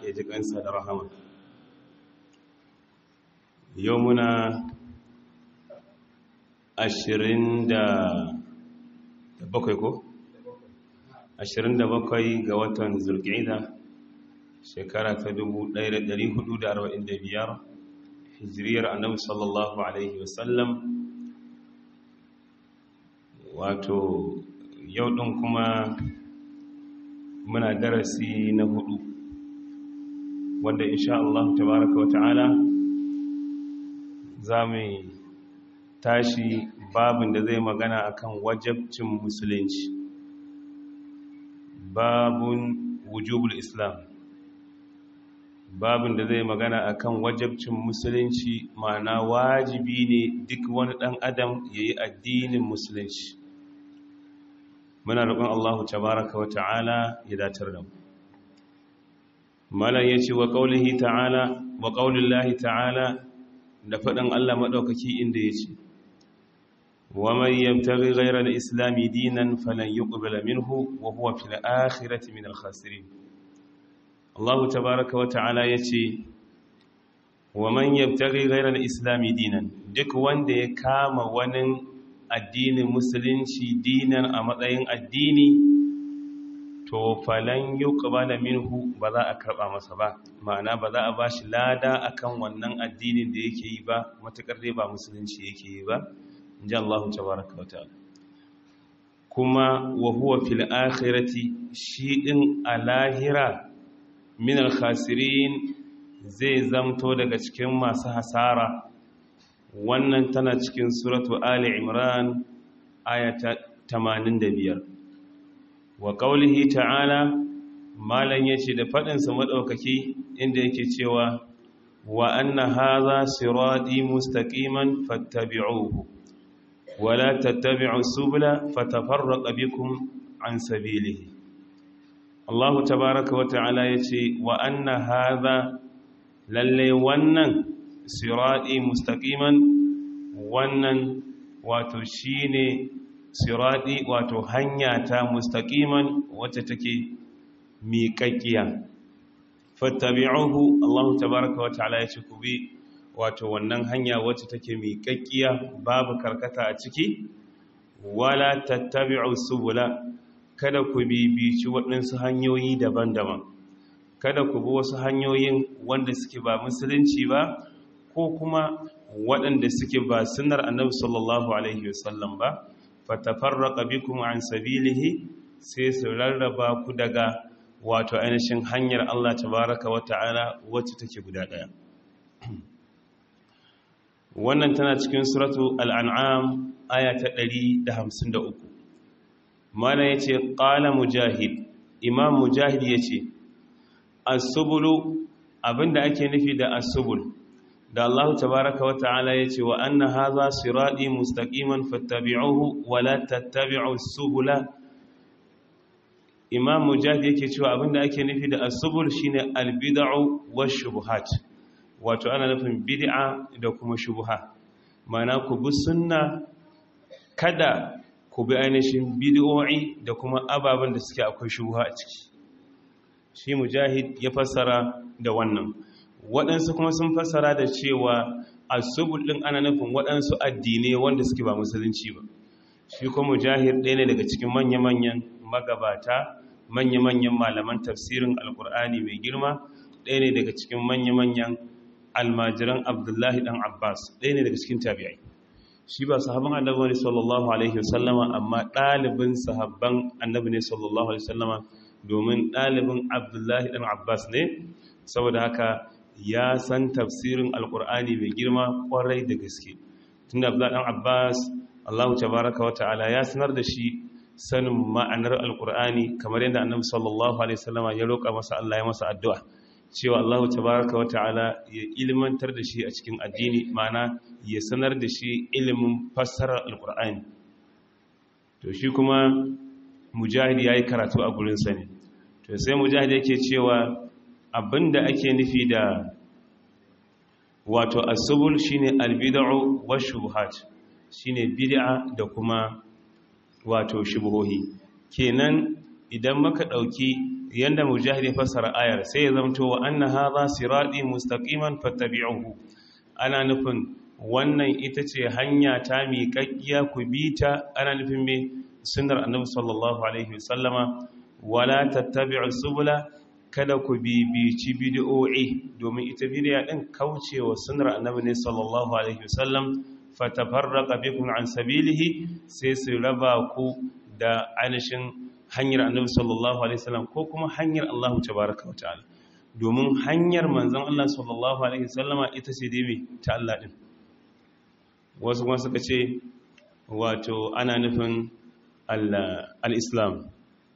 ya ji kansa da rahama yau muna ashirin da bakwai ko? ashirin da bakwai ga watan zulƙida shekara ta dubu ɗaya da ɗari hudu da arba'in da biyar hijiriyar annabi sallallahu alaihi wasallam wato yau ɗin kuma muna darasi na hudu wanda insha Allah tabaraka wa ta'ala za mu tashi babin da zai magana akan wajabcin musulunci babun wujubul islam babin da zai magana akan wajabcin musulunci ma'ana wajibi ne duk wani ɗan adam ya yi addinin musulunci muna roƙon Allahu tabaraka wa ta'ala ya datar da mu malam yace wa qaulihi ta'ala wa qaulillahi ta'ala da faɗin Allah madaukaki inda yace wa man yabtaghi ghayra al-islam dinan falan yuqbala minhu wa huwa fil akhirati min al-khasirin Allahu tabaraka wa ta'ala yace wa man yabtaghi ghayra al-islam dinan duk wanda ya kama wani addinin musulunci dinan a matsayin addini to falan yuqbala minhu ba za a karba masa ba ma'ana ba za a bashi lada akan wannan addinin da yake yi ba matakar dai ba musulunci yake yi ba inji Allah tabaaraka wa ta'ala kuma wa huwa fil akhirati shi din a lahira min al khasirin zai zamto daga cikin masu hasara wannan tana cikin suratu Ali Imran ayata 85 wa qaulihi ta'ala malan yace da fadin sa madaukaki inda yake cewa wa anna hadha sirati mustaqiman fattabi'uhu wa la tattabi'u subula fatafarraqa bikum an sabilihi Allah tabaaraka wa ta'ala yace wa anna hadha lalle wannan sirati mustaqiman wannan wato shine sirati wato hanya ta mustaqiman wacce take miƙaƙiya fattabi'uhu Allah tabaaraka wata'ala ya ce ku bi wato wannan hanya wacce take miƙaƙiya babu karkata a ciki wala tattabi'u subula kada ku bibici waɗansu hanyoyi daban-daban kada ku bi wasu hanyoyin wanda suke ba musulunci ba ko kuma waɗanda suke ba sunar annabi sallallahu alaihi wasallam ba fatafarraqa bikum an sabilihi sai su rarraba ku daga wato ainihin hanyar Allah tabaraka wa ta'ala wacce take guda ɗaya wannan tana cikin suratu al'an'am aya ta 153 mana yace qala mujahid imam mujahid yace as-subulu abinda ake nufi da as-subul da Allah tabaraka wa ta'ala ya ce wa anna haza siradi mustaqiman fattabi'uhu wa la tattabi'u subula Imam Mujahid yake cewa abinda ake nufi da as-subul shine al-bid'u wash-shubuhat wato ana nufin bid'a da kuma shubha mana ku bi sunna kada ku bi ainihin bid'o'i da kuma ababen da suke akwai shubha a ciki shi Mujahid ya fassara da wannan waɗansu kuma sun fassara da cewa asubul ɗin ana nufin waɗansu addinai wanda suke ba musulunci ba shi kuma mujahir ɗaya ne daga cikin manya-manyan magabata manya-manyan malaman tafsirin alkur'ani mai girma ɗaya ne daga cikin manya-manyan almajiran abdullahi ɗan abbas ɗaya ne daga cikin tabi'ai shi ba sahabban annabi ne sallallahu alaihi wasallama amma ɗalibin sahabban annabi ne sallallahu alaihi wasallama domin ɗalibin abdullahi ɗan abbas ne saboda haka ya san tafsirin alkur'ani mai girma kwarai da gaske tunda abdullahi dan abbas allahu tabaraka wa ta'ala ya sanar da shi sanin ma'anar alkur'ani kamar yadda annabi sallallahu alaihi wasallam ya roƙa masa Allah ya masa addu'a cewa allahu tabaraka wa ta'ala ya ilmantar da shi a cikin addini ma'ana ya sanar da shi ilimin fassarar alkur'ani to shi kuma mujahid yayi karatu a gurin sa ne to sai mujahid yake cewa abinda ake nufi da wato asubul shine albid'u wa shubuhat shine bid'a da kuma wato shubuhohi kenan idan muka dauki yanda mujahid ya fassara ayar sai ya zamto wa anna hadha sirati mustaqiman fattabi'uhu ana nufin wannan ita ce hanya ta miƙaƙƙiya ku bi ta ana nufin me sunnar annabi sallallahu alaihi wasallama wala tattabi'u subula kada ku bibici bid'o'i domin ita bid'a din kaucewa sunnar annabi ne sallallahu alaihi wasallam fatafarraqa bikum an sabilihi sai su raba ku da ainihin hanyar annabi sallallahu alaihi wasallam ko kuma hanyar Allah tabaaraka wa ta'ala domin hanyar manzon Allah sallallahu alaihi wasallama ita ce dai ta Allah din wasu kuma suka ce wato ana nufin al-islam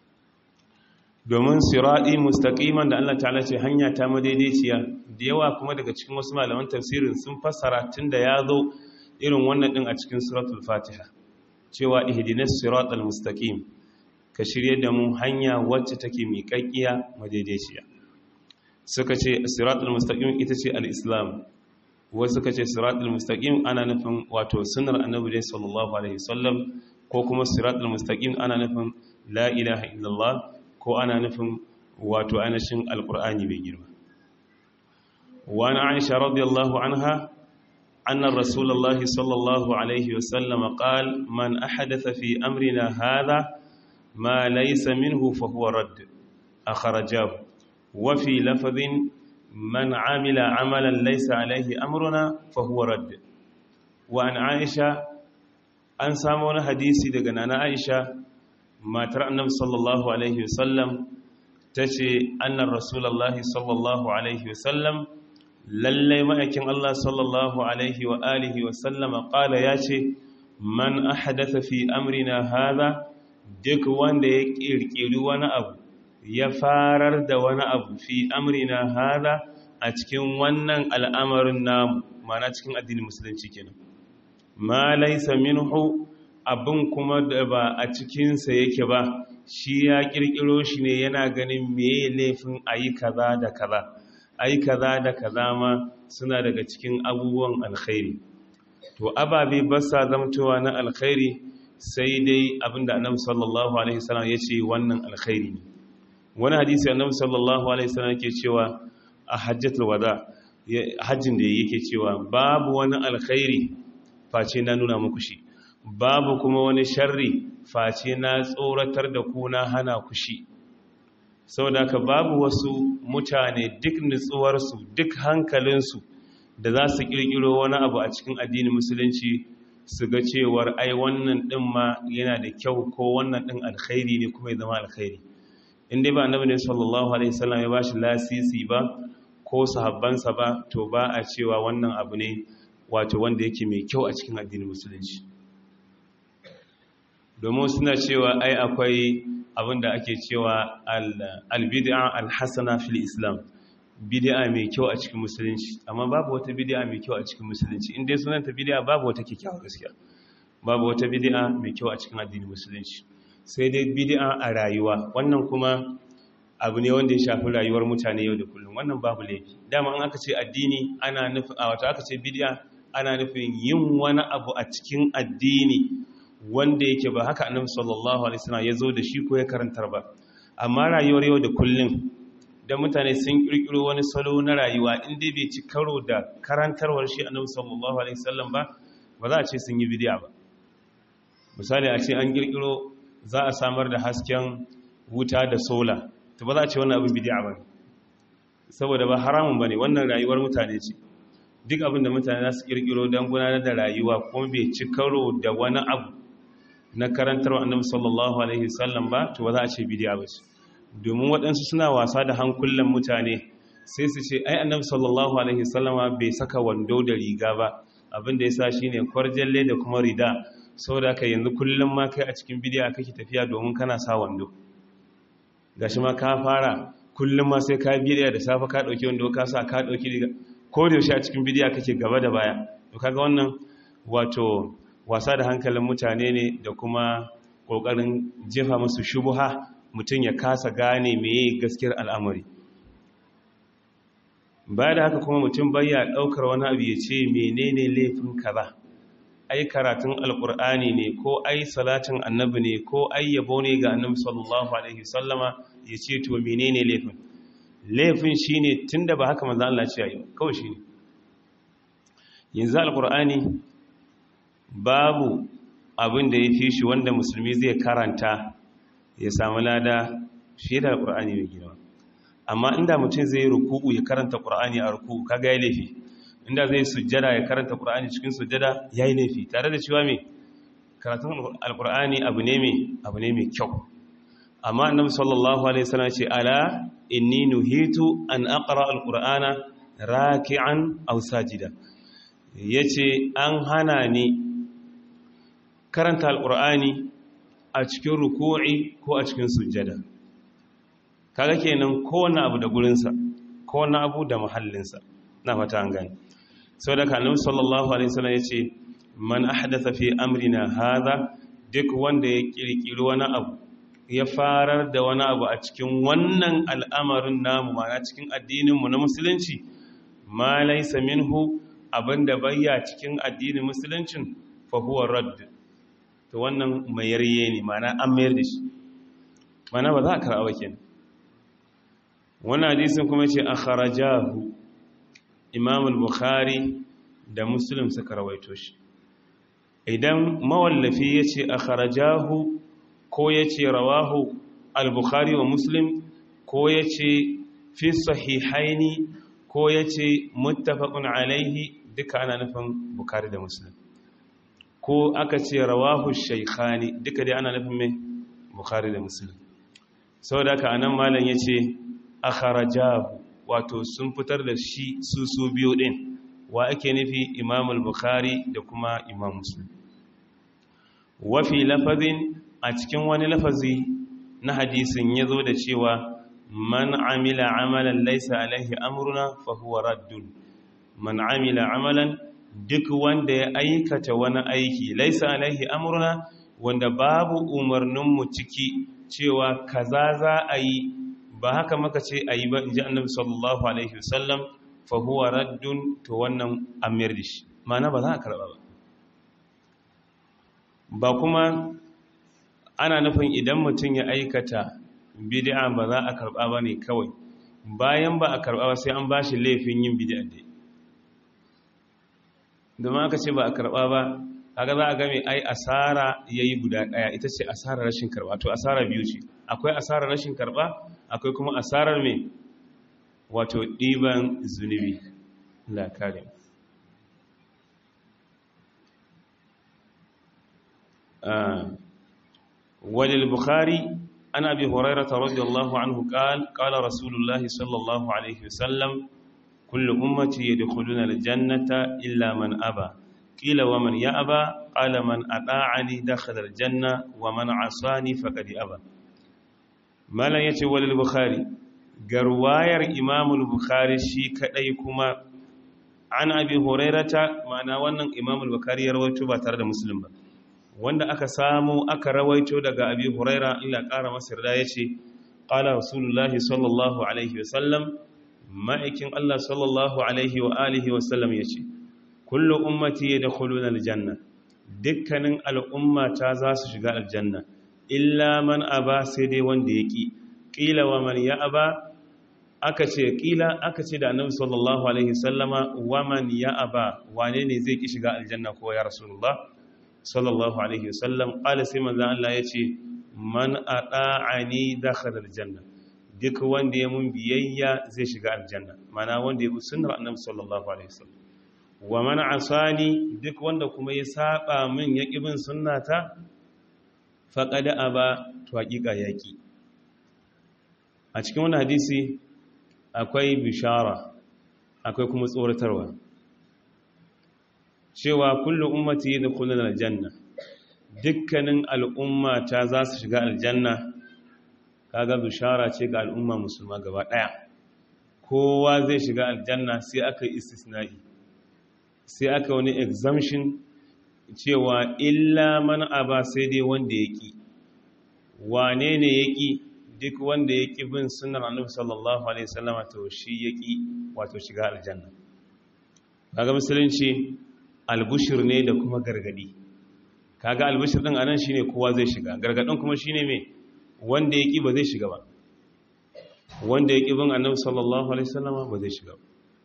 domin siradi mustaqiman da Allah ta'ala ce hanya ta madaidaiciya da yawa kuma daga cikin wasu malaman tafsirin sun fassara tunda ya zo irin wannan din a cikin suratul fatiha cewa ihdinas siratal mustaqim ka shirye da mu hanya wacce take miƙaƙƙiya madaidaiciya suka ce siratul mustaqim ita ce al-islam wasu suka ce siratul mustaqim ana nufin wato sunnar annabi sallallahu alaihi wasallam ko kuma siratul mustaqim ana nufin la ilaha illallah ko ana nufin wato anashin alqur'ani bai girma wa ana aisha radiyallahu anha anna rasulullahi sallallahu alaihi wasallam qala man ahdatha fi amrina hadha ma laysa minhu fa huwa radd akhrajahu wa fi lafdhin man amila amalan laysa alaihi amruna fa huwa radd wa an aisha an samu wani hadisi daga nana aisha matar annabi sallallahu alaihi wasallam tace annar rasulullahi sallallahu alaihi wasallam lallai ma'aikin Allah sallallahu alaihi wa alihi wasallam qala yace man ahdatha fi amrina hadha duk wanda ya kirkiri wani abu ya farar da wani abu fi amrina hadha a cikin wannan al'amarin namu mana cikin addinin musulunci kenan ma laysa minhu abin kuma da ba a cikinsa yake ba shi ya kirkiro shi ne yana ganin meye laifin ayi kaza da kaza ayi kaza da kaza ma suna daga cikin abubuwan alkhairi to ababe ba sa zamtowa na alkhairi sai dai abinda annabi sallallahu alaihi wasallam ya ce wannan alkhairi ne wani hadisi annabi sallallahu alaihi wasallam yake cewa a hajjatul wada hajjin da yake cewa babu wani alkhairi face na nuna muku shi babu kuma wani sharri face na tsoratar da ku na hana ku shi saboda ka babu wasu mutane duk nutsuwarsu duk hankalinsu da za su kirkiro wani abu a cikin addinin musulunci su ga cewar ai wannan din ma yana da kyau ko wannan din alkhairi ne kuma ya zama alkhairi inda ba annabi ne sallallahu alaihi wasallam ya bashi lasisi ba ko sahabbansa ba to ba a cewa wannan abu ne wato wanda yake mai kyau a cikin addinin musulunci domin suna cewa ai akwai abinda ake cewa al-bid'a al-hasana fil islam bid'a mai kyau a cikin musulunci amma babu wata bid'a mai kyau a cikin musulunci in dai sunanta bid'a babu wata kyakkyawa gaskiya babu wata bid'a mai kyau a cikin addinin musulunci sai dai bid'a a rayuwa wannan kuma abu ne wanda ya shafi rayuwar mutane yau da kullum wannan babu laifi dama an aka ce addini ana nufin a wata aka ce bid'a ana nufin yin wani abu a cikin addini wanda yake ba haka annabi sallallahu alaihi wasallam ya zo da shi ko ya karantar ba amma rayuwar yau da kullum da mutane sun kirkiro wani salo na rayuwa inda bai ci karo da karantarwar shi annabi sallallahu alaihi wasallam ba ba za a ce sun yi bid'a ba misali a ce an kirkiro za a samar da hasken wuta da sola to ba za a ce wannan abin bid'a ba saboda ba haramun bane wannan rayuwar mutane ce duk abin da mutane za su kirkiro don gudanar da rayuwa kuma bai ci karo da wani abu na karantarwa annabi sallallahu alaihi wasallam ba to ba za a ce bid'a ba ce domin waɗansu suna wasa da hankulan mutane sai su ce ai annabi sallallahu alaihi wasallama bai saka wando da riga ba abin da yasa shine kwarjalle da kuma rida saboda ka yanzu kullum ma kai a cikin bid'a kake tafiya domin kana sa wando gashi ma ka fara kullum ma sai ka bid'a da safa ka dauki wando ka sa ka dauki riga ko da yaushe a cikin bid'a kake gaba da baya to kaga wannan wato wasa da hankalin mutane ne da kuma kokarin jefa musu shubuha mutum ya kasa gane meye gaskiyar al'amari baya da haka kuma mutum bayya ɗaukar wani abu ya ce menene laifin kaza ai karatun alkur'ani ne ko ai salatin annabi ne ko ai yabo ne ga annabi sallallahu alaihi sallama ya ce to menene laifin laifin shine tunda ba haka manzo Allah ce yayi kawai shine yanzu alqur'ani babu abin da yafi shi wanda musulmi zai karanta ya samu lada fiye da alqur'ani mai girma amma inda mutum zai ruku'u ya karanta qur'ani a ruku'u kaga yayi laifi inda zai sujjada ya karanta qur'ani cikin sujjada yayi laifi tare da cewa me karatun alqur'ani abu ne me abu ne mai kyau amma annabi sallallahu alaihi wasallam ce ala inni nuhitu an aqra alqur'ana raki'an aw sajida yace an hana ni karanta alqur'ani a cikin ruku'i ko a cikin sujjada kaga kenan kowanne abu da gurinsa kowanne abu da muhallinsa na fata an gani sau da kanin sallallahu alaihi wasallam ya ce man ahdatha fi amrina hadha duk wanda ya kirkiri wani abu ya farar da wani abu a cikin wannan al'amarin namu mana cikin addininmu na musulunci ma laysa minhu abinda bayya cikin addinin musuluncin fa huwa radd to wannan mayarye ne mana an mayar da shi mana ba za a karɓa kenan wannan hadisin kuma ce a kharajahu imam al-bukhari da muslim suka rawaito shi idan mawallafi ya ce a kharajahu ko ya ce rawahu al-bukhari wa muslim ko ya ce fi sahihaini ko ya ce muttafaqun alaihi duka ana nufin bukhari da muslim ko aka ce rawahu shaykhani duka dai ana nufin mai bukhari da muslim saboda haka anan malam yace akharajahu wato sun fitar da shi su su biyu din wa ake nufi imam al-bukhari da kuma imam muslim wa fi lafazin a cikin wani lafazi na hadisin yazo da cewa man amila amalan laysa alaihi amruna fa huwa raddun man amila amalan duk wanda ya aikata wani aiki laysa alaihi amruna wanda babu umarninmu ciki cewa kaza za a yi ba haka maka ce a yi ba in ji annabi sallallahu alaihi wasallam fa huwa raddun to wannan amir da shi mana ba za a karɓa ba ba kuma ana nufin idan mutum ya aikata bid'a ba za a karɓa ba ne kawai bayan ba a karɓa ba sai an ba shi laifin yin bid'a dai domin aka ce ba a karɓa ba kaga za a game ai asara yayi guda daya ita ce asarar rashin karba to asara biyu ce akwai asarar rashin karba akwai kuma asarar me wato diban zunubi la karim walil bukhari ana bi hurairah radiyallahu anhu qala qala rasulullah sallallahu alaihi wasallam kullu ummati yadkhuluna aljannata illa man aba قيل ومن يأبى قال من أطاعني دخل الجنة ومن عصاني فقد أبى ما لا يتولى البخاري غرواير إمام البخاري شي كدai kuma an abi hurairata ma'ana wannan imam al-bukhari ya rawaito ba tare da muslim ba wanda aka samu aka rawaito daga abi huraira illa ƙara masa yarda yace qala rasulullahi sallallahu alaihi wasallam ma'aikin Allah sallallahu alaihi wa alihi wasallam yace kullu ummati yadkhuluna aljanna dukkanin al'ummata za su shiga aljanna illa man aba sai dai wanda yaki qila wa man ya aba aka ce qila aka ce da annabi sallallahu alaihi sallama wa man ya aba wane ne zai ki shiga aljanna ko ya rasulullah sallallahu alaihi wasallam qala sai manzo Allah yace man ata'ani dakhala aljanna duk wanda ya mun biyayya zai shiga aljanna mana wanda ya bi sunnar annabi sallallahu alaihi wasallam wa man asani duk wanda kuma ya saba min ya bin sunnata faqad aba to hakika yaki a cikin wannan hadisi akwai bishara akwai kuma tsoratarwa cewa kullu ummati yadkhuluna aljanna dukkanin al'umma ta za su shiga aljanna kaga bishara ce ga al'umma musulma gaba daya kowa zai shiga aljanna sai aka yi istisna'i sai aka wani exemption cewa illa man aba sai dai wanda ya ƙi wane ne ya ƙi duk wanda ya ƙi bin sunan annabi sallallahu alaihi wasallama to shi ya ƙi wato shiga aljanna kaga musulunci albushir ne da kuma gargadi kaga albushir din anan shine kowa zai shiga gargadin kuma shine me wanda ya ƙi ba zai shiga ba wanda ya ƙi bin annabi sallallahu alaihi wasallama ba zai shiga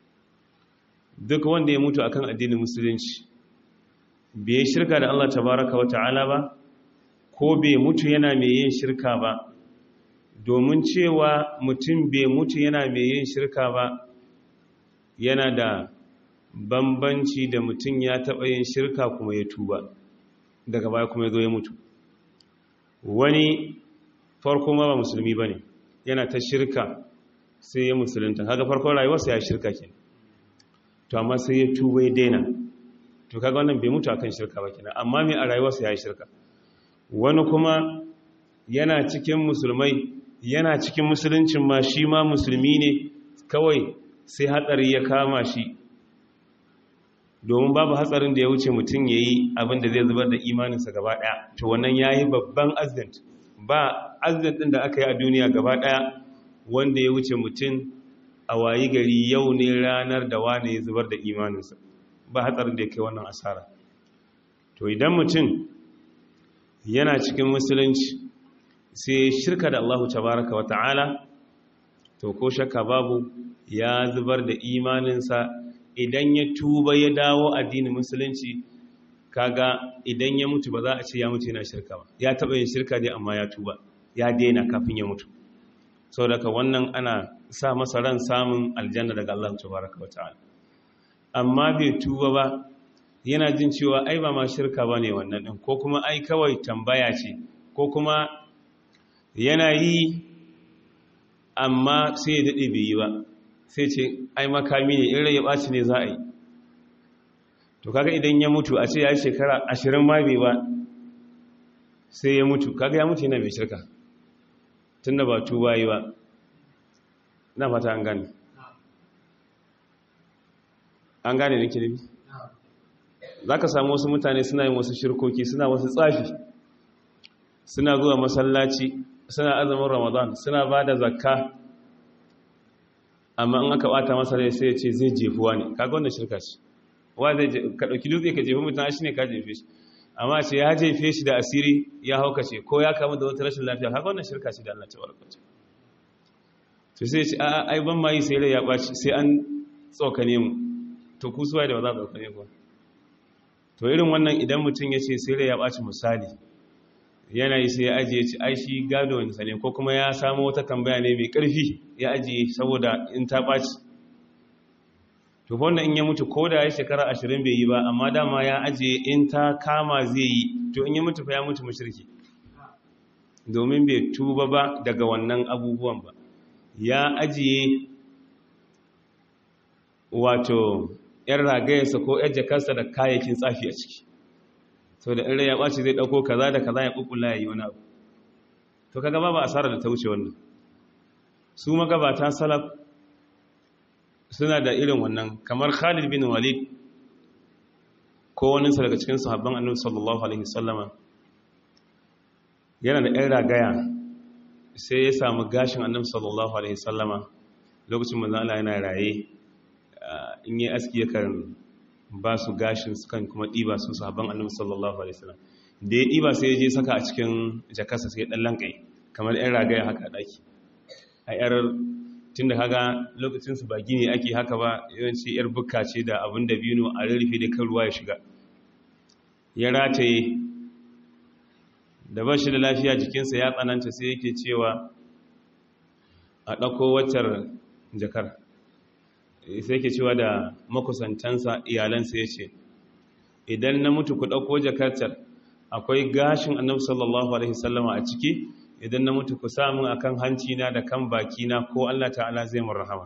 duk wanda ya mutu akan addinin musulunci bai shirka da Allah tabaraka wa ta'ala ba ko bai mutu yana mai yin shirka ba domin cewa mutum bai mutu yana mai yin shirka ba yana da bambanci da mutum ya taɓa yin shirka kuma ya tuba daga baya kuma ya zo ya mutu wani farko ma ba musulmi ba ne yana ta shirka sai ya musulunta kaga farkon rayuwarsa ya shirka ke to amma sai ya tuba ya daina to kaga wannan bai mutu akan shirka ba kenan amma mai a rayuwarsa ya yi shirka wani kuma yana cikin musulmai yana cikin musuluncin ma shi ma musulmi ne kawai sai hatsari ya kama shi domin babu hatsarin da ya wuce mutum ya yi abin da zai zubar da imaninsa gaba ɗaya to wannan ya yi babban accident ba accident ɗin da aka yi a duniya gaba ɗaya wanda ya wuce mutum a wayi gari yau ne ranar da wane ya zubar da imaninsa ba hatsarin da ya kai wannan asara to idan mutum yana cikin musulunci sai shirka da Allahu tabaraka wa ta'ala to ko shakka babu ya zubar da imaninsa idan ya tuba ya dawo addinin musulunci kaga idan ya mutu ba za a ce ya mutu yana shirka ba ya taɓa yin shirka dai amma ya tuba ya daina kafin ya mutu sau daga wannan ana sa masa ran samun aljanna daga Allah tabaraka wa ta'ala amma bai tuba ba yana jin cewa ai ba ma shirka ba ne wannan ɗin ko kuma ai kawai tambaya ce ko kuma yana yi amma sai ya daɗe bai yi ba sai ce ai makami ne in ya ɓaci ne za a yi to kaga idan ya mutu a ce ya yi shekara ashirin ma bai ba sai ya mutu kaga ya mutu yana mai shirka tun da ba tuba yi ba na fata an gane an gane nake nufi za ka samu wasu mutane suna yin wasu shirkoki suna wasu tsafi suna zuwa masallaci suna azumin ramadan suna ba da zakka amma in aka bata masa rai sai ya ce zai jefuwa ne kaga wannan shirka ce wa zai ka dauki dutse ka jefi mutum shi ne ka jefe shi amma ce ya jefe shi da asiri ya haukace ko ya kamu da wata rashin lafiya kaga wannan shirka ce da Allah ta barkata to sai ya ce a'a ai ban ma yi sai rai ya baci sai an tsokane mu to ku suwaye da ba za ku tsokane ku to irin wannan idan mutum ya ce sai rai ya ɓaci misali yanayi sai ya ajiye ci ai shi gado nisa ne ko kuma ya samu wata tambaya ne mai ƙarfi ya ajiye saboda in ta ɓaci to wannan in ya mutu ko da ya shekara ashirin bai yi ba amma dama ya ajiye in ta kama zai yi to in ya mutu fa ya mutu mashirki domin bai tuba ba daga wannan abubuwan ba ya ajiye wato ‘yan ragayarsa ko ‘yan jakarsa da kayayyakin tsafi a ciki sau da ɗan ya ɓaci zai ɗauko kaza da kaza ya ƙuƙula ya yi wani abu to kaga ba ba asarar da ta wuce wannan su magabata salaf suna da irin wannan kamar khalid bin walid ko waninsa daga cikin sahabban annabi sallallahu alaihi wasallama yana da ‘yan ragaya sai ya samu gashin annabi sallallahu alaihi wasallama lokacin manzo Allah yana raye in yi aski yakan ba su gashin sukan kuma ɗiba su sahabban annabi sallallahu alaihi wasallam da ya ɗiba sai ya je saka a cikin jakarsa sai ɗan lankai kamar ɗan ragaya haka a ɗaki a yar tun da kaga lokacin su ba gini ake haka ba yawanci yar bukka ce da abin da bino a rarrafe da kan ruwa ya shiga ya rataye da ba shi da lafiya jikinsa ya tsananta sai yake cewa a ɗauko waccar jakar sai ke cewa da makusantansa iyalansa ya ce idan na mutu ku ɗauko jakartar akwai gashin annabi sallallahu alaihi sallama a ciki idan na mutu ku samun akan hancina da kan bakina ko Allah ta'ala zai mun rahama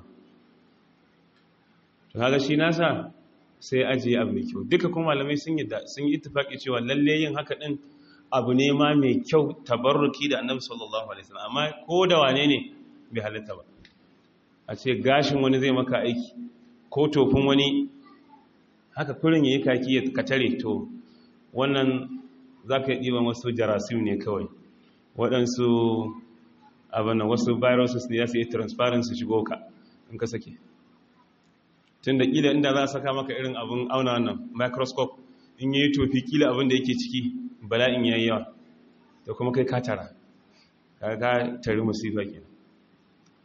to kaga shi nasa sai ajiye abu mai kyau duka kuma malamai sun yi sun yi ittifaki cewa lalle yin haka din abu ne ma mai kyau tabarruki da annabi sallallahu alaihi wasallam amma ko da wane ne bai halitta ba a ce gashin wani zai maka aiki ko tofin wani haka kurin ya yi kaki ya katare to wannan za ka yi ɗiban wasu jarasim ne kawai waɗansu abinan wasu viruses ne ya su yi transparency shigo ka in ka sake tun da ƙila inda za a saka maka irin abin auna wannan microscope in yi tofi ƙila abin da yake ciki bala'in ya yi yawa da kuma kai katara ka tari musifa kenan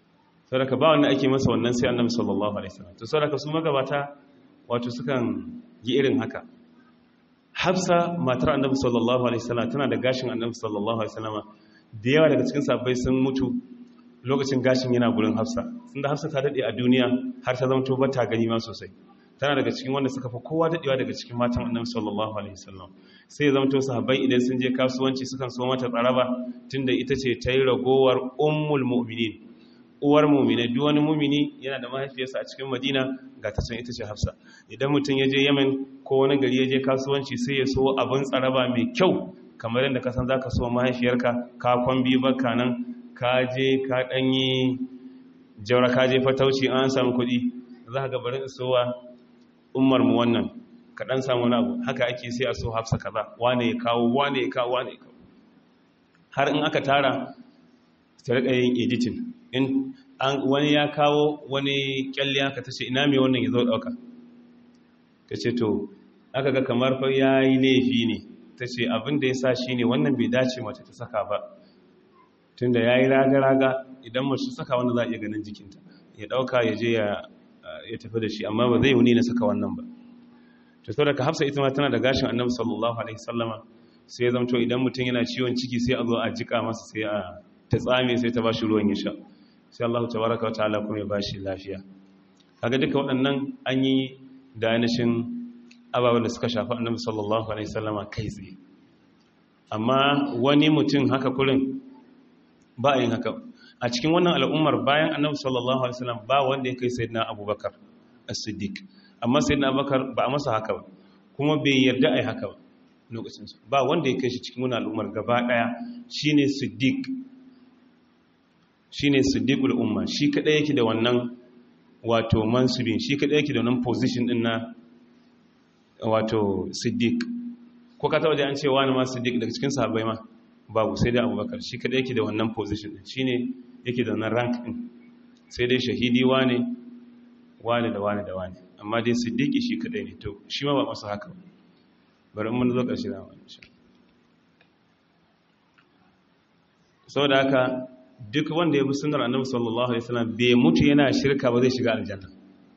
saboda ba wanda ake masa wannan sai annabi sallallahu alaihi wasallam to saboda su magabata wato sukan yi irin haka hafsa matar annabi sallallahu alaihi wasallam tana da gashin annabi sallallahu alaihi wasallam da yawa daga cikin sabbai sun mutu lokacin gashin yana gurin hafsa tunda hafsa ta dade a duniya har ta zama ba ta gani ma sosai tana daga cikin wanda suka fi kowa dadewa daga cikin matan annabi sallallahu alaihi wasallam sai ya zama to sahabbai idan sun je kasuwanci sukan so mata tsaraba tunda ita ce ta yi ragowar ummul mu'minin uwar mu'mina duk wani mu'mini yana da mahaifiyarsa a cikin madina ga ta can ita ce hafsa idan mutum ya je yemen ko wani gari ya je kasuwanci sai ya so abin tsaraba mai kyau kamar yadda ka san za ka so mahaifiyarka ka kwambi baka nan ka je ka ɗanyi jaura ka je fatauci an samu kuɗi za ka gabarin isowa umarmu wannan ka ɗan samu wani abu haka ake sai a so hafsa kaza wane ya kawo wane ya kawo wane ya kawo har in aka tara ta riƙa yin editing in wani ya kawo wani kyalle aka ta ce ina mai wannan ya zo ɗauka ta ce to aka ga kamar fa ya yi laifi ne ta ce abin da ya sa shi ne wannan bai dace mace ta saka ba tun da ya yi raga-raga idan mace saka wanda za a iya ganin jikinta ya ɗauka ya je ya tafi da shi amma ba zai wuni na saka wannan ba ta sau daga hafsa ita ma tana da gashin annabi sallallahu alaihi sallama sai ya zamto idan mutum yana ciwon ciki sai a zo a jika masa sai a ta tsame sai ta ba shi ruwan ya sha sai Allah ta baraka wa ta'ala kuma ya ba shi lafiya kaga duka waɗannan an yi da ainihin ababen da suka shafi annabi sallallahu alaihi sallama kai tsaye amma wani mutum haka kurin ba a yin haka a cikin wannan al'ummar bayan annabi sallallahu alaihi wasallam ba wanda ya kai sayyidina abubakar as-siddiq amma sayyidina abubakar ba a masa haka ba kuma bai yarda ai haka ba lokacin ba wanda ya kai shi cikin wannan al'ummar gaba daya shine siddiq shine siddiqul umma shi kadai yake da wannan wato mansubin shi kadai yake da wannan position din na wato siddiq ko ka taba da an ce wani ma siddiq daga cikin sahabbai ma babu sai dai abubakar shi kadai yake da wannan position din shine yake da wannan rank din sai dai shahidi wane wane da wane da wane amma dai siddiqi shi kadai ne to shi ma ba masa haka bari mun zo karshe da wannan shi saboda haka duk wanda ya bi sunnar annabi sallallahu alaihi wasallam bai mutu yana shirka ba zai shiga aljanna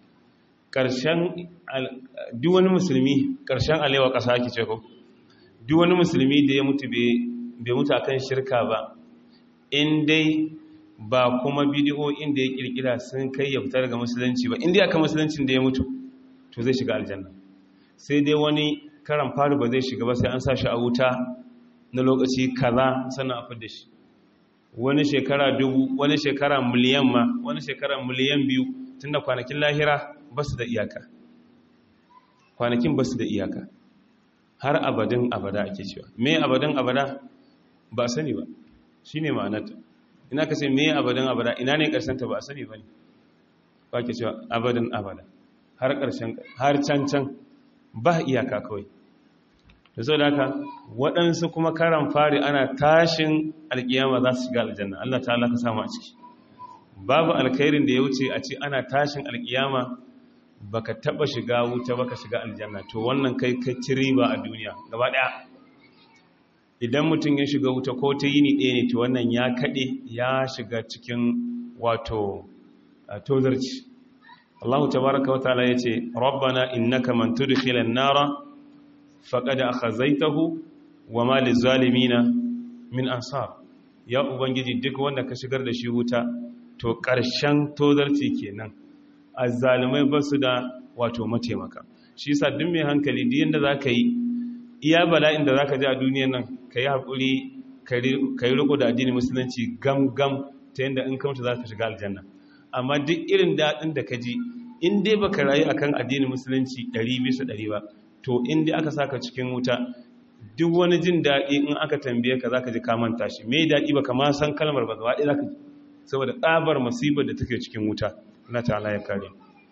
karshen duk wani musulmi karshen alewa kasa ake ce ko duk wani musulmi da ya mutu bai mutu akan shirka ba in dai ba kuma bidiyo inda ya kirkira sun kai ya fita daga musulunci ba inda aka musuluncin da ya mutu to zai shiga aljanna sai dai wani karan faru ba zai shiga ba sai an sa shi a wuta na lokaci kaza sannan a fidda shi wani shekara dubu wani shekara miliyan ma wani shekara miliyan biyu tunda kwanakin lahira ba su da iyaka kwanakin ba su da iyaka har abadin abada ake cewa me abadin abada ba sani ba shi ne ma'anarta ina ka ce me abadin abada ina ne ta ba a sani ba ne ba ke cewa abadin abada har ƙarshen har can can ba iyaka kawai da sau da haka waɗansu kuma karan fari ana tashin alƙiyama za su shiga aljanna Allah ta ka samu a ciki babu alkhairin da ya wuce a ce ana tashin alƙiyama baka taba shiga wuta baka shiga aljanna to wannan kai kai ci riba a duniya gaba daya idan mutum ya shiga wuta ko ta yini ɗaya ne to wannan ya kaɗe ya shiga cikin wato tozarci Allah tabaraka wataala yace rabbana innaka man tudkhilan nara faqad akhazaytahu wama lizalimina min ansar ya ubangiji duk wanda ka shigar da shi wuta to ƙarshen tozarci kenan azzalumai ba su da wato mataimaka shi yasa duk mai hankali duk yanda za ka yi iya bala'in da za ka ji a duniyan nan ka yi haƙuri ka yi riko da addini musulunci gam-gam ta yadda in kamta za ka shiga aljanna amma duk irin daɗin da ka ji in dai ba ka rayu akan addini musulunci ɗari bisa ɗari ba to in dai aka saka cikin wuta duk wani jin daɗi in aka tambaye ka za ka ji kamanta shi mai daɗi ba kama san kalmar ba gaba ɗaya za ka ji saboda tsabar masibar da take cikin wuta na ta'ala ya kare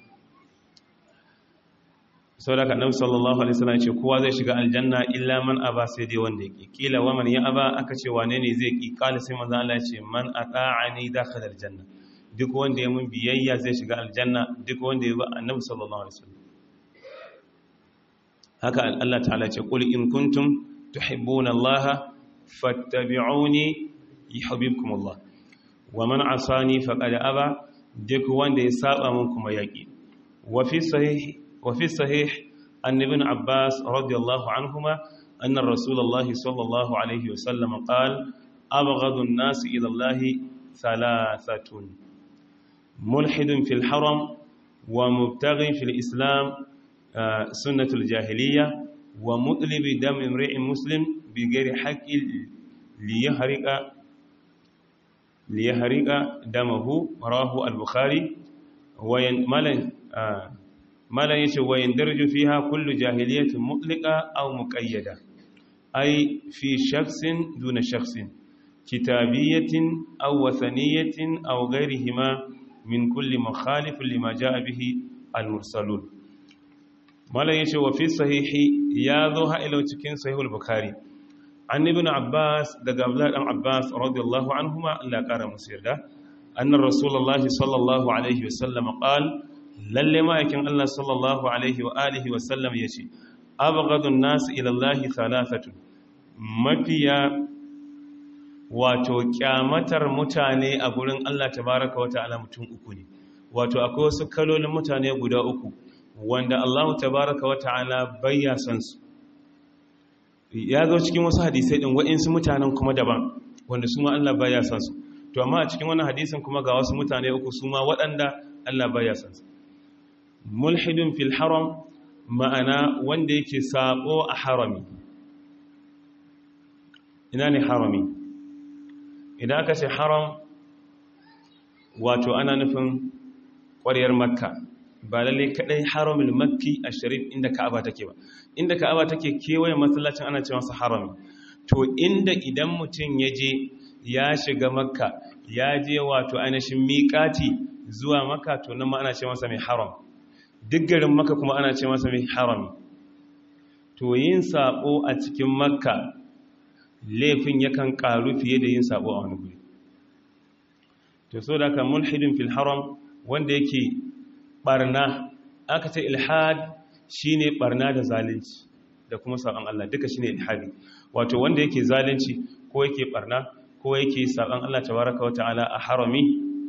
sau da kaɗan sallallahu alaihi wasallam ce kowa zai shiga aljanna illa man aba sai dai wanda ya ƙi ƙila wa man ya aba aka ce wane ne zai ƙi ƙali sai manzo Allah ya ce man ata'ani dakhala aljanna duk wanda ya mun biyayya zai shiga aljanna duk wanda ya ba annabi sallallahu alaihi wasallam haka Allah ta'ala ce qul in kuntum tuhibbuna Allah fattabi'uni yuhibbukum Allah wa man asani faqad aba duk wanda ya saba mun kuma yaki wa fi sahih wa fi sahih an ibn abbas radiyallahu anhuma anna rasulullahi sallallahu alaihi wasallam qala abghadu an-nas ila allahi thalathatun mulhidun fil haram wa mubtaghin fil islam sunnatul jahiliya wa mutlibi dam imri'in muslim bi ghairi haqqin liyahriqa liyahriqa damahu rawahu al-bukhari wa malan malan yace wa yandarju fiha kullu jahiliyatin mutliqa aw muqayyada ay fi shakhsin duna shakhsin kitabiyatin aw wathaniyatin aw ghayrihima min kulli mukhalifin lima jaa bihi al-mursalun malan yace wa fi sahihi ya zo ha'ilau cikin sahihul bukhari an ibn abbas daga abdullahi dan abbas radiyallahu anhuma Allah kara musu yarda annar rasulullahi sallallahu alaihi wasallam qal lalle ma'aikin Allah sallallahu alaihi wa alihi wasallam yace abghadun nas ila Allah thalathatu mafiya wato kyamatar mutane a gurin Allah tabaaraka wa ta'ala mutum uku ne wato akwai wasu kalolin mutane guda uku wanda Allah tabaaraka wa ta'ala bayya san su ya zo cikin wasu hadisai din waɗansu mutanen kuma daban wanda su ma Allah baya san su to amma a cikin wannan hadisin kuma ga wasu mutane uku su ma waɗanda Allah baya san su mulhidun fil haram ma'ana wanda yake sabo a harami ina ne harami idan aka ce haram wato ana nufin ƙwariyar makka ba lalle kadai haramul makki a sharif inda ka'aba take ba inda ka'aba take kewaye masallacin ana ce masa harami to inda idan mutum ya je ya shiga makka ya je wato ainihin miƙati zuwa makka to nan ma ana ce masa mai haram duk garin makka kuma ana ce masa mai harami to yin sabo a cikin makka laifin yakan karu fiye da yin sabo a wani guri to so da ka mulhidin fil haram wanda yake barna aka ce ilhad shine barna da zalunci da kuma saban Allah duka shine ilhadi wato wanda yake zalunci ko yake barna ko yake saban Allah tabaraka wa ta'ala a harami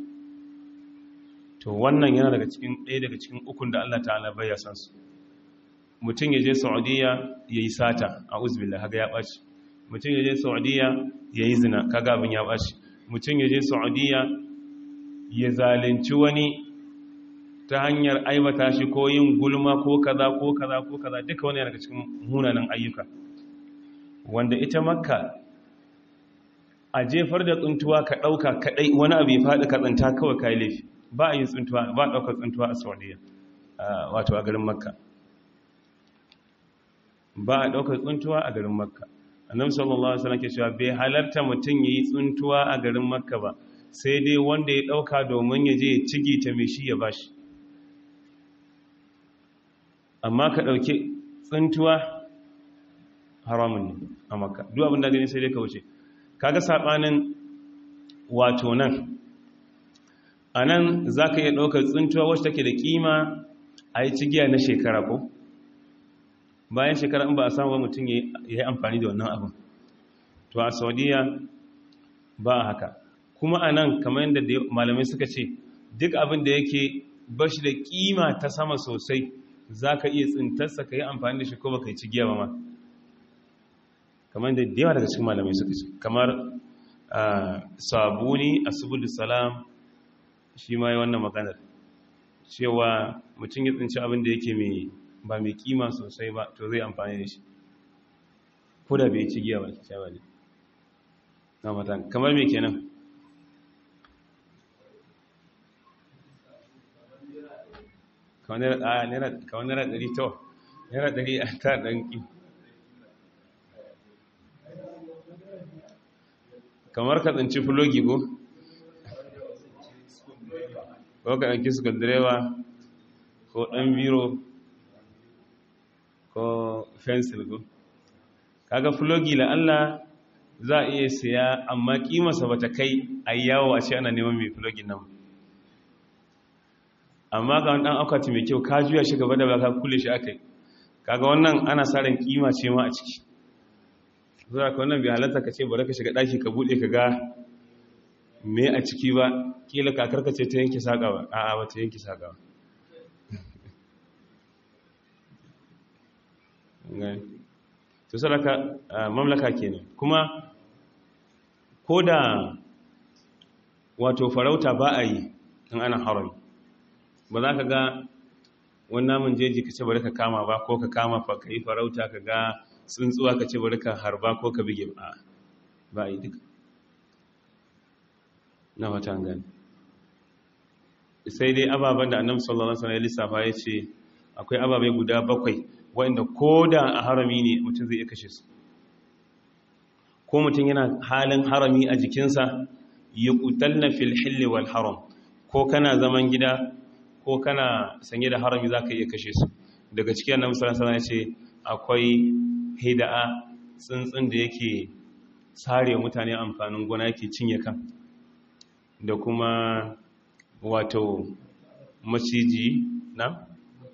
to wannan yana daga cikin ɗaya daga cikin ukun da Allah ta'ala bai ya san su mutum ya je Saudiya yayi sata a uzbillah haga ya baci mutum ya je Saudiya yayi zina kaga abin ya baci mutum ya je Saudiya ya zalunci wani ta hanyar aibata shi ko yin gulma ko kaza ko kaza ko kaza duka wani daga cikin munanan ayyuka wanda ita makka a jefar da tsuntuwa ka ɗauka kaɗai wani abu ya faɗi ka tsinta kawai ka yi laifi ba a yin tsuntuwa ba a ɗaukar tsuntuwa a saudiya wato a garin makka ba a ɗaukar tsuntuwa a garin makka annabi sallallahu alaihi wasallam ke cewa bai halarta mutum yayi tsuntuwa a garin makka ba sai dai wanda ya ɗauka domin ya je ya cigi ta mai shi ya bashi amma ka ɗauki tsintuwa haramun ne a maka duk abin da gani sai dai ka wuce kaga saɓanin wato nan a nan za ka iya ɗaukar tsintuwa wacce take da ƙima a yi cigiya na shekara ko bayan shekara in ba a samu mutum ya yi amfani da wannan abin to a saudiya ba a haka kuma a nan kamar yadda malamai suka ce duk abin da yake bashi da ƙima ta sama sosai za ka iya tsintarsa ka yi amfani da shi ko ba ka yi cigiya ba ma kamar da yawa daga cikin malamai suka ce kamar sabuni a subul salam shi ma yi wannan maganar cewa mutum ya tsinci abin da yake mai ba mai kima sosai ba to zai amfani da shi ko da bai cigiya ba ta ba ne na matan kamar mai kenan kawai naira ɗari to naira ɗari a ta ɗanki kamar ka tsinci fulogi ko ko ka ɗanki suka direba ko ɗan biro ko fensil ko kaga fulogi la Allah za a iya siya amma kimarsa ba ta kai a yawo a ce ana neman mai fulogin nan amma ga wani ɗan akwati mai kyau ka juya shi gaba da ba ka kule shi aka yi kaga wannan ana sa ran kima ce ma a ciki zuwa ka wannan bai halatta ka ce bari ka shiga ɗaki ka buɗe ka ga me a ciki ba kila kakarka ce ta yanki saƙa ba a'a ba ta yanki saƙa ba to sadaka mamlaka kenan kuma ko da wato farauta ba a yi in ana harami ba za ka ga wani namun jeji ka ce bari ka kama ba ko ka kama fa ka yi farauta ka ga tsuntsuwa ka ce bari ka harba ko ka bige ba ba yi duka na watan gani sai dai ababen da annabi sallallahu alaihi wasallam ya lissafa ya ce akwai ababe guda bakwai wanda ko da a harami ne mutum zai iya kashe su ko mutum yana halin harami a jikinsa ya kutalna fil hilli wal haram ko kana zaman gida ko kana sanye da harami za ka iya kashe su daga cikin annabi sallallahu alaihi wasallam ya ce akwai hida'a tsuntsun da yake sare mutane amfanin gona yake cinye kan da kuma wato maciji na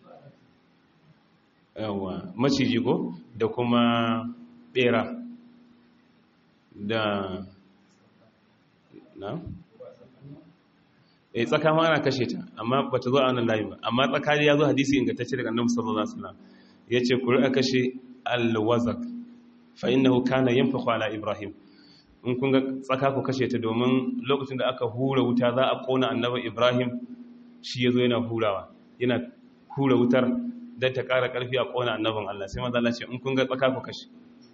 yawa maciji ko da kuma bera da na eh tsaka ma ana kashe ta amma bata zo a wannan layi ba amma tsaka ya zo hadisi ingantacce daga annabi sallallahu alaihi wasallam yace ku ri'a kashe al-wazak fa innahu kana yanfakhu ala ibrahim in kun ga tsaka ku kashe ta domin lokacin da aka hura wuta za a kona annabi ibrahim shi yazo yana hurawa yana hura wutar dan ta ƙara ƙarfi a kona annabin Allah sai manzo Allah ce in kun ga tsaka ku kashe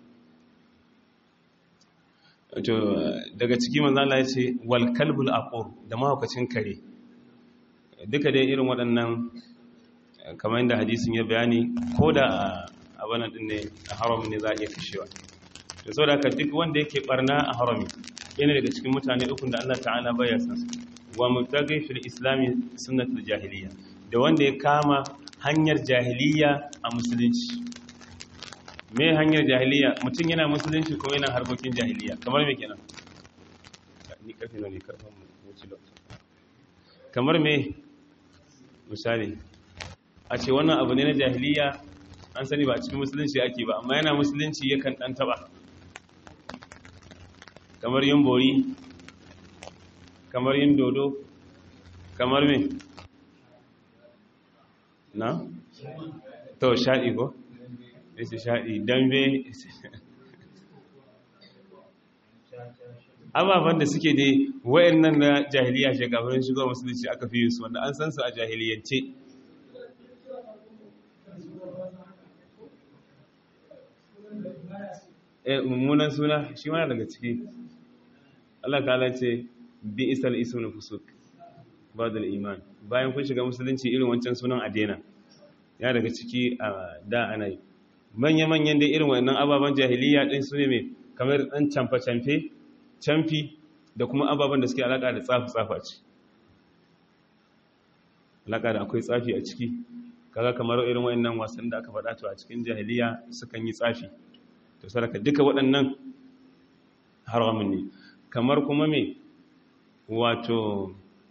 to daga ciki manzo Allah ya ce wal kalbul aqur da mahaukacin kare duka dai irin waɗannan kamar yadda hadisin ya bayani ko da abanan din ne a haramin ne za a iya kashewa da sau da duk wanda yake barna a harami yana daga cikin mutane ukun da Allah ta'ala bayar san su wa mutaghi fil islami sunnatul jahiliya da wanda ya kama hanyar jahiliya a musulunci me hanyar jahiliya mutum yana musulunci ko yana harkokin jahiliya kamar me kenan ni karfi ne karfin wuce kamar me misali a ce wannan abu ne na jahiliya an sani ba cikin musulunci ake ba amma yana musulunci yakan dan taba kamar yin bori kamar yin dodo kamar me na? to shaɗi ko? ita shaɗi dambe ababen da suke dai wayan nan na jahiliya shekafurin shigo musulunci aka fi su wanda an san su a jahiliyance eh mummunan suna shi mana daga ciki Allah ta'ala ce bi isal ismul fusuk badal iman bayan kun shiga musulunci irin wancan sunan adena ya daga ciki a da ana yi manya-manyan dai irin wannan ababen jahiliya din su ne mai kamar ɗan camfe-camfe camfi da kuma ababen da suke alaƙa da tsafi-tsafa ce alaƙa da akwai tsafi a ciki kaga kamar irin wannan wasan da aka faɗa to a cikin jahiliya sukan yi tsafi to saraka duka waɗannan haramun ne kamar kuma me wato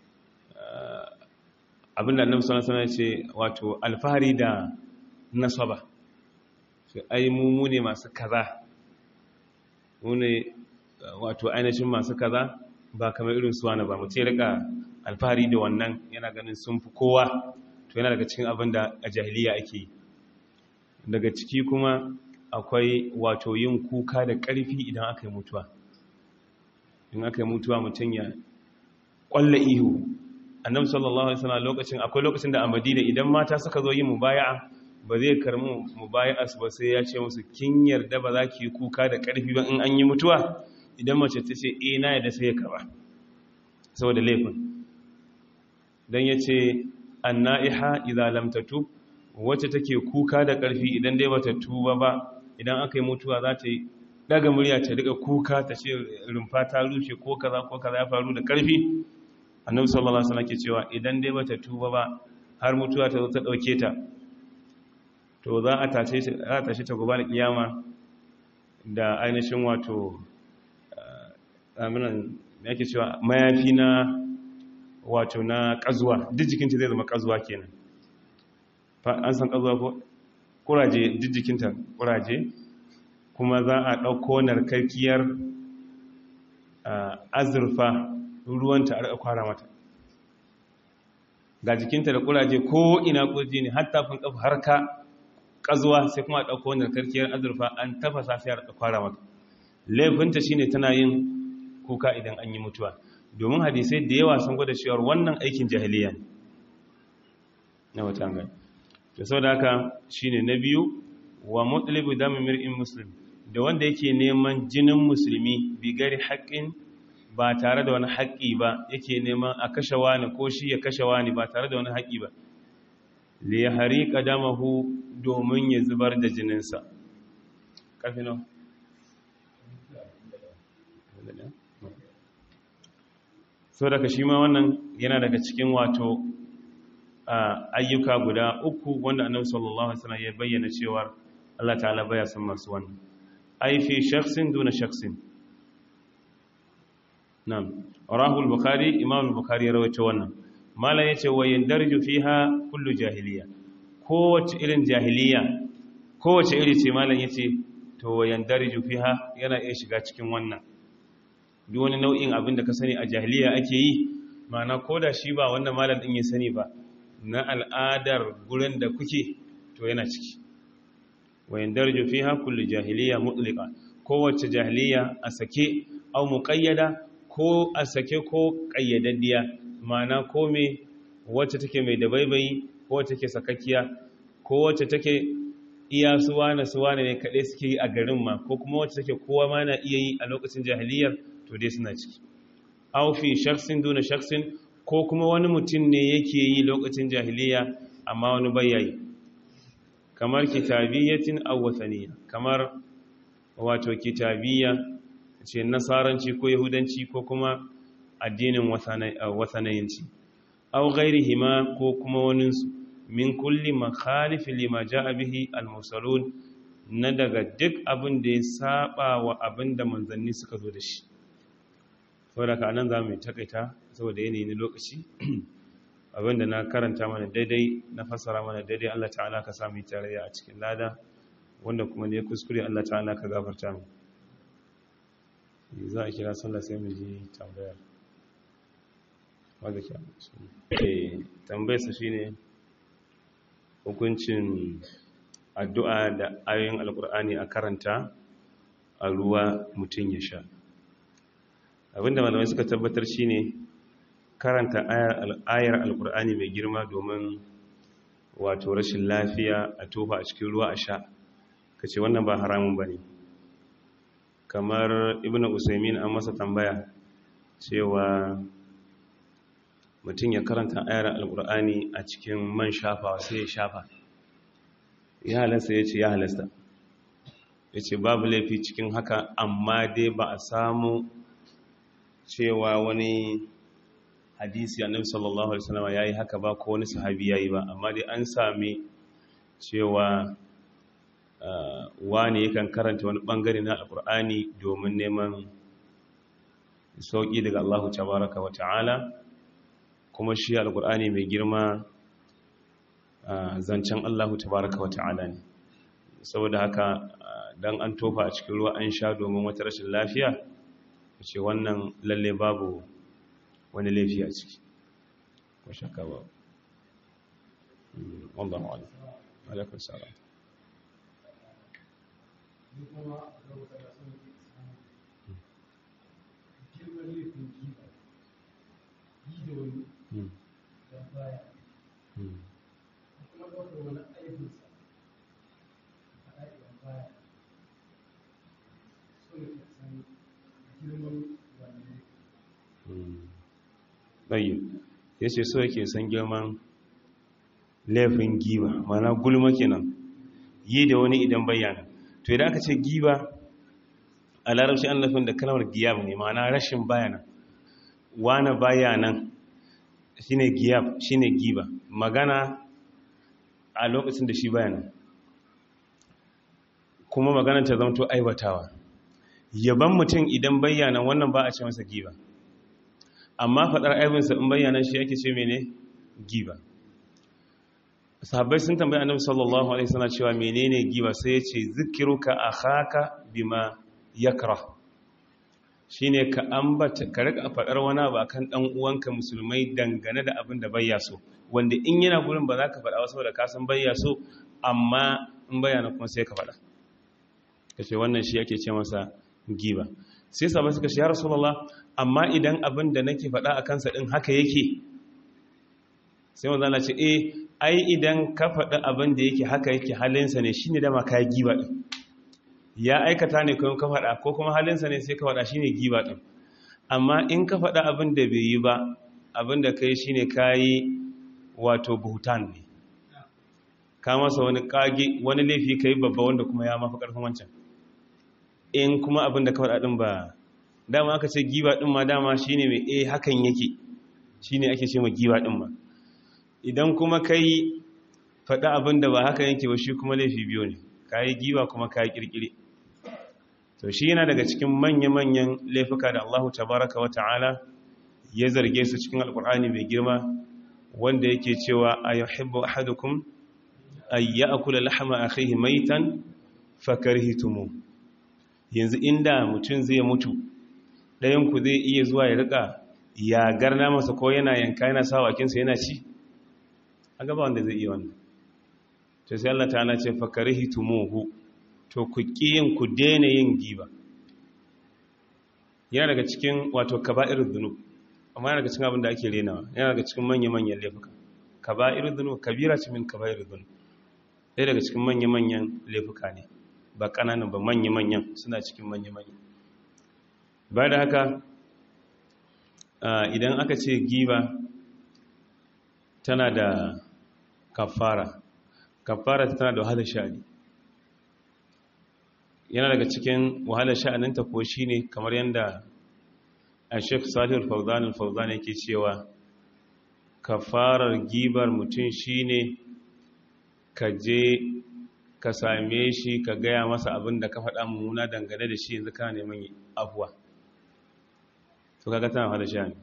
abinda annabi sallallahu alaihi wasallam ce wato alfahari da nasaba sai ai mu mu ne masu kaza mu ne wato ainihin masu kaza ba kamar irin su wani ba mu ce rika alfahari da wannan yana ganin sun fi kowa to yana daga cikin abin da a jahiliya ake yi daga ciki kuma akwai wato yin kuka da ƙarfi idan aka yi mutuwa in aka yi mutuwa mutum ya ƙwalla ihu annabi sallallahu alaihi wasallam lokacin akwai lokacin da a Madina idan mata suka zo yin mubaya'a ba zai karmu mubaya'a su ba sai ya ce musu kin yarda ba za ki kuka da ƙarfi ba in an yi mutuwa idan mace ta ce eh na yarda sai ya karba saboda laifin dan yace annaiha idza lam tatub wacce take kuka da ƙarfi idan dai bata tuba ba idan aka yi mutuwa za ta yi daga murya ta riga kuka ta ce rumfa ta rushe ko kaza ko kaza ya faru da ƙarfi annabi sallallahu alaihi wasallam ke cewa idan dai bata tuba ba har mutuwa ta zo ta dauke ta to za a tace za a tashi ta gobe kiyama da ainihin wato aminan yake cewa mayafi na wato na kazuwa duk jikinta zai zama kazuwa kenan an san kazuwa ko kuraje duk jikinta kuraje kuma za a ɗauko narkarkiyar azurfa ruwanta a kwara mata ga jikinta da kuraje ko ina kurji ne har tafin kafa har ka kazuwa sai kuma a ɗauko wanda karkiyar azurfa an tafasa sai a kwara mata laifinta shine tana yin kuka idan an yi mutuwa domin hadisai da yawa sun gwada cewar wannan aikin jahiliya ne na wata gani da sau da haka shine na biyu wa mutlibu dami mir'in muslim da wanda yake neman jinin musulmi bigari haƙƙin ba tare da wani haƙƙi ba yake neman a kashe wani ko shi ya kashe wani ba tare da wani haƙƙi ba li ya hari ƙadamahu domin ya zubar da jininsa ƙarfi nau so daga shi ma wannan yana daga cikin wato ayyuka guda uku wanda annabi sallallahu alaihi wasallam ya bayyana cewa Allah ta'ala baya son masu wannan ai fi shakhsin duna shakhsin na'am rawahu al-bukhari imam al-bukhari ya rawaito wannan malan yace wa yandarju fiha kullu jahiliya kowace irin jahiliya kowace iri ce malan yace to wa yandarju fiha yana iya shiga cikin wannan duk wani nau'in abin da ka sani a jahiliya ake yi ma'ana koda shi ba wannan malan din ya sani ba na al'adar gurin da kuke to yana ciki wayan darju fiha kullu jahiliya mutliqa kowace jahiliya a sake au muqayyada ko a sake ko qayyadaddiya ma'ana ko me wacce take mai dabaibayi ko wacce take sakakkiya ko wacce take iya suwana suwana ne kaɗai suke yi a garin ma ko kuma wacce take kowa ma na iya yi a lokacin jahiliyar to dai suna ciki au fi shaksin duna shaksin ko kuma wani mutum ne yake yi lokacin jahiliya amma wani bayayi kamar kitabiyyatin aw wathaniya kamar wato kitabiyya ce nasaranci ko yahudanci ko kuma addinin wathanayanci aw ghairihima ko kuma waninsu min kulli makhalif lima jaa bihi al-mursalun na daga duk abin da ya saba wa abin da manzanni suka zo da shi saboda ka nan za mu takaita saboda yanayi na lokaci abinda na karanta mana daidai na fassara mana daidai Allah ta'ala ka sami tarayya a cikin lada wanda kuma ne kuskure Allah ta'ala ka gafarta mu za a kira sallah sai mu ji tambayar wadda ke tambayar sa shine hukuncin addu'a da ayoyin alkur'ani a karanta a ruwa mutum ya sha abinda malamai suka tabbatar shine karanta ayar alkur'ani mai girma domin wato rashin lafiya a tofa a cikin ruwa a sha kace wannan ba haramun bane kamar ibnu usaimin an masa tambaya cewa mutum ya karanta ayar alkur'ani a cikin man shafawa sai ya shafa ya halasta ya ce ya halasta ya ce babu laifi cikin haka amma dai ba a samu cewa wani hadisi annabi sallallahu alaihi wasallam yayi haka ba ko wani sahabi yayi ba amma dai an sami cewa wani yakan karanta wani bangare na alqur'ani domin neman sauki daga Allah tabaaraka wa ta'ala kuma shi alqur'ani mai girma zancen Allah tabaaraka wa ta'ala ne saboda haka dan an tofa a cikin ruwa an sha domin wata rashin lafiya ce wannan lalle babu wani laifi a ciki ko shakka ba wallahu a'lam alaikum salam ɗayi ya ce so yake san girman laifin giba mana gulma kenan yi da wani idan bayyana to idan aka ce giba a larabci an lafin da kalmar giyab ne mana rashin bayana wane bayanan shine giyab shine giba magana a lokacin da shi bayanan kuma magana ta zamto aibatawa yaban mutum idan bayyana wannan ba a ce masa giba amma faɗar aibinsa in bayyana shi yake ce mene giba sahabbai sun tambayi annabi sallallahu alaihi wasallam cewa menene giba sai yace zikiruka akhaka bima yakra shine ka ambata ka rika faɗar wani abu akan dan uwanka musulmai dangane da abin da bayya so wanda in yana gurin ba za ka faɗa wasu da ka san bayya so amma in bayyana kuma sai ka faɗa kace wannan shi yake ce masa giba sai sabai suka ce ya rasulullah amma idan abin da nake faɗa a kansa ɗin haka yake sai wanzu ana ce eh ai idan ka faɗi abin da yake haka yake halinsa ne shi ne dama ka yi giba ɗin ya aikata ne kuma ka faɗa ko kuma halinsa ne sai ka faɗa shi ne giba ɗin amma in ka faɗa abin da bai yi ba abin da ka yi shi ne ka yi wato buhutan ne ka masa wani kage wani laifi ka yi babba wanda kuma ya mafi ƙarfin wancan in kuma abin da ka faɗa ɗin ba dama aka ce giba ɗin ma dama shi ne mai eh hakan yake shi ne ake ce ma giba ɗin ma idan kuma ka yi faɗa abin da ba haka yake ba shi kuma laifi biyu ne ka yi giba kuma ka yi ƙirƙiri to shi yana daga cikin manya-manyan laifuka da allahu tabaraka wa ta'ala ya zarge su cikin alƙur'ani mai girma wanda yake cewa a yuhibbu ahadukum ay ya'kula lahma akhihi maitan fakarhitumu yanzu inda mutum zai mutu ɗayanku zai iya zuwa ya rika yagar namasa ko yana yanka yana sa wakinsa yana ci a gaba wanda zai iya wannan to sai Allah ta'ala ce fakarihi tumuhu to ku kiyin ku daina yin giba yana daga cikin wato kaba'irud dhunub amma yana daga cikin abin da ake renawa yana daga cikin manya-manyan laifuka kaba'irud dhunub kabira ce min kaba'irud dhunub ɗaya daga cikin manya-manyan laifuka ne ba ƙananan ba manya-manyan suna cikin manya-manyan ba da haka idan aka ce giba tana da kafara kafara tana da wahalar sha'ani yana daga cikin wahalar sha'aninta ko shi ne kamar yadda a shek salihul fauzan al-fauzan yake cewa kafarar gibar mutum shi ne ka je ka same shi ka gaya masa abin da ka faɗa mummuna dangane da shi yanzu kana neman afuwa to kaga tana hada shani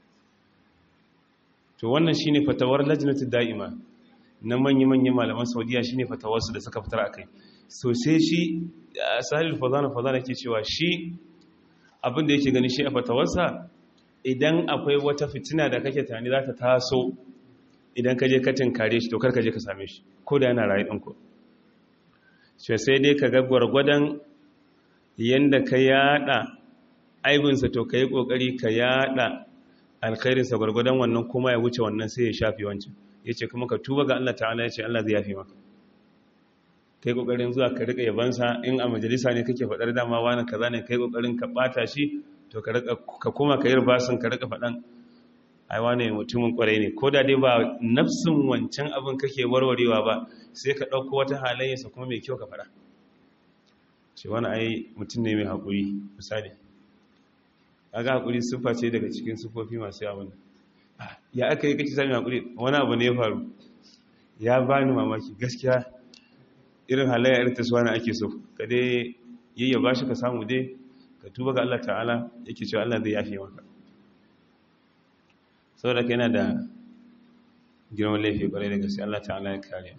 to wannan shine fatawar lajnatu da'ima na manyan manyan malaman Saudiya shine fatawarsu da suka fitar akai so sai shi Sahil Fazana Fazana yake cewa shi abin da yake gani shi a fatawarsa idan akwai wata fitina da kake tani za ta taso idan ka je ka tinkare shi to kar ka je ka same shi ko da yana rayu ɗinku sai dai ka ga gwargwadon yanda ka yada aibinsa to ka yi ƙoƙari ka yada alkhairinsa gwargwadon wannan kuma ya wuce wannan sai ya shafi wancan ya ce kuma ka tuba ga Allah ta'ala ya ce Allah zai yafi maka ka yi ƙoƙarin zuwa ka riƙa yabansa in a majalisa ne kake faɗar dama wani kaza ne ka yi ƙoƙarin ka ɓata shi to ka kuma ka yi basin ka riƙa faɗan ai wane mutumin ƙwarai ne ko da dai ba nafsin wancan abin kake warwarewa ba sai ka ɗauko wata halayyarsa kuma mai kyau ka faɗa ce wani ai mutum ne mai haƙuri misali aga hakuri siffa ce daga cikin siffofi masu yawon ya aka yi kake sami hakuri wani abu ne ya faru ya bani mamaki gaskiya irin halayya irin ta suwana ake so ka dai yayya ba shi ka samu dai ka tuba ga Allah ta'ala yake cewa Allah zai yafe maka saboda ka yana da girman laifi kwarai da gaske Allah ta'ala ya kare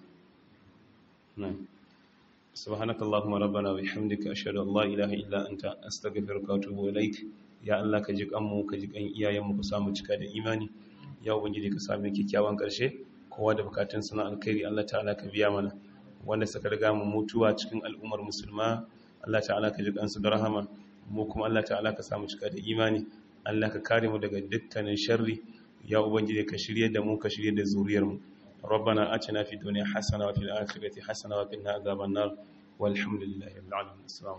سبحانك اللهم ربنا وبحمدك أشهد أن لا إله إلا أنت أستغفرك وأتوب إليك ya Allah ka ji kanmu ka ji kan iyayenmu ku samu cika da imani ya ubangiji ka sami kyakkyawan karshe kowa da bukatun sana alkhairi Allah ta'ala ka biya mana wanda suka riga mu mutuwa cikin al'ummar musulma Allah ta'ala ka ji kansu da rahama mu kuma Allah ta'ala ka samu cika da imani Allah ka kare mu daga dukkanin sharri ya ubangiji ka shirye da mu ka shirye da zuriyar mu ربنا آتنا في الدنيا حسنة وفي الآخرة حسنة وقنا عذاب النار والحمد لله رب العالمين السلام